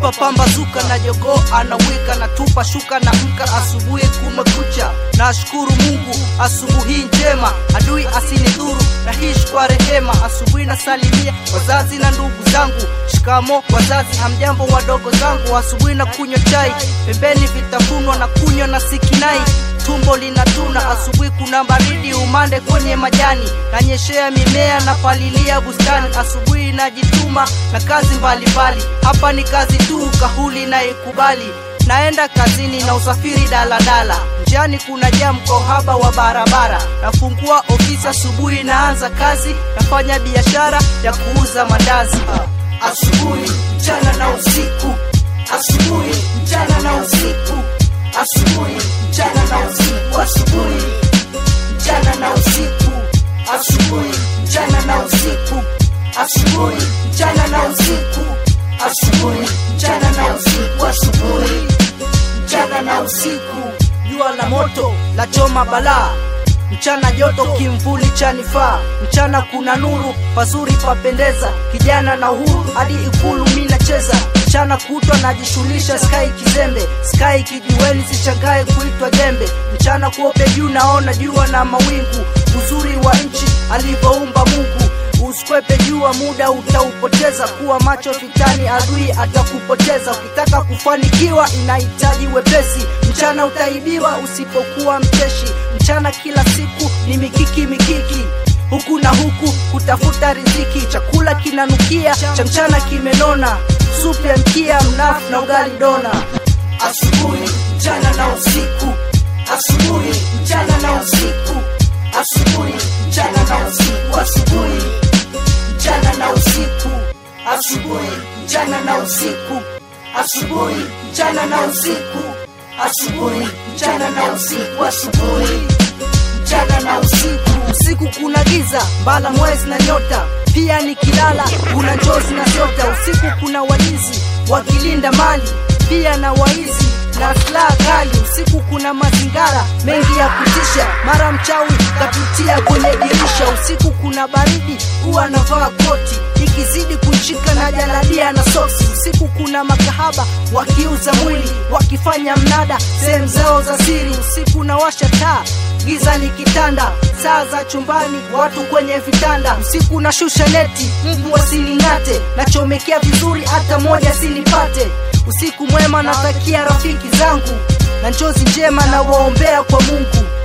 najipa pambazuka na jogoo anawika na tupa shuka na mka asubuhi kumekucha nashukuru mungu asubuhi njema adui asinidhuru nahishi kwa rehema asubuhi nasalimia wazazi na ndugu zangu shikamo wazazi hamjambo wadogo zangu asubuhi na kunywa chai pembeni vitafunwa na kunywa na sikinai tumbo linatuna asubuhi kuna baridi umande kwenye majani nanyeshea mimea na palilia bustani asubuhi najituma na kazi mbalimbali hapa ni kazi tu kahuli na ikubali naenda kazini na usafiri daladala njiani kuna jam kwa uhaba wa barabara nafungua ofisi asubuhi naanza kazi nafanya biashara ya kuuza mandazi asubuhi mchana na usiku asubuhi mchana na usiku asubuhi mchana na usiku asubuhi mchana na usiku asubuhi mchana na usiku asubuhi mchana na usiku asubuhi mchana na usiku asubuhi mchana na usiku jua la moto la choma balaa mchana joto kimvuli chanifaa mchana kuna nuru pazuri papendeza kijana na uhuru hadi ikulu mi nacheza mchana kutwa najishughulisha skai kizembe skai kijiweni sichangae kuitwa jembe mchana kuope juu naona jua na mawingu uzuri wa nchi alivyoumba mungu usikwepe jua muda utaupoteza kuwa macho fitani adui atakupoteza ukitaka kufanikiwa inahitaji wepesi mchana utaibiwa usipokuwa mcheshi mchana kila siku ni mikiki mikiki huku na huku kutafuta riziki chakula kinanukia cha mchana kimenona supu ya mkia mnafu na ugali dona asubuhi mchana na usiku asubuhi mchana na usiku asubuhi mchana na usiku asubuhi mchana na usiku asubuhi mchana na usiku asubuhi mchana na usiku asubuhi mchana na usiku asubuhi mchana na usiku usiku kuna giza mbala mwezi na nyota pia nikilala kuna njozi na shota usiku kuna walinzi wakilinda mali pia na waizi na silaha kali usiku kuna mazingara mengi ya kutisha mara mchawi kapitia kwenye dirisha usiku kuna baridi huwa navaa koti ikizidi kunshika na jaladia na soksi usiku kuna makahaba wakiuza mwili wakifanya mnada sehemu zao za siri usiku na washa taa giza likitanda saa za chumbani watu kwenye vitanda usiku na shusha neti mbu wasining'ate nachomekea vizuri hata moja sinipate usiku mwema natakia rafiki zangu na njozi njema na waombea kwa mungu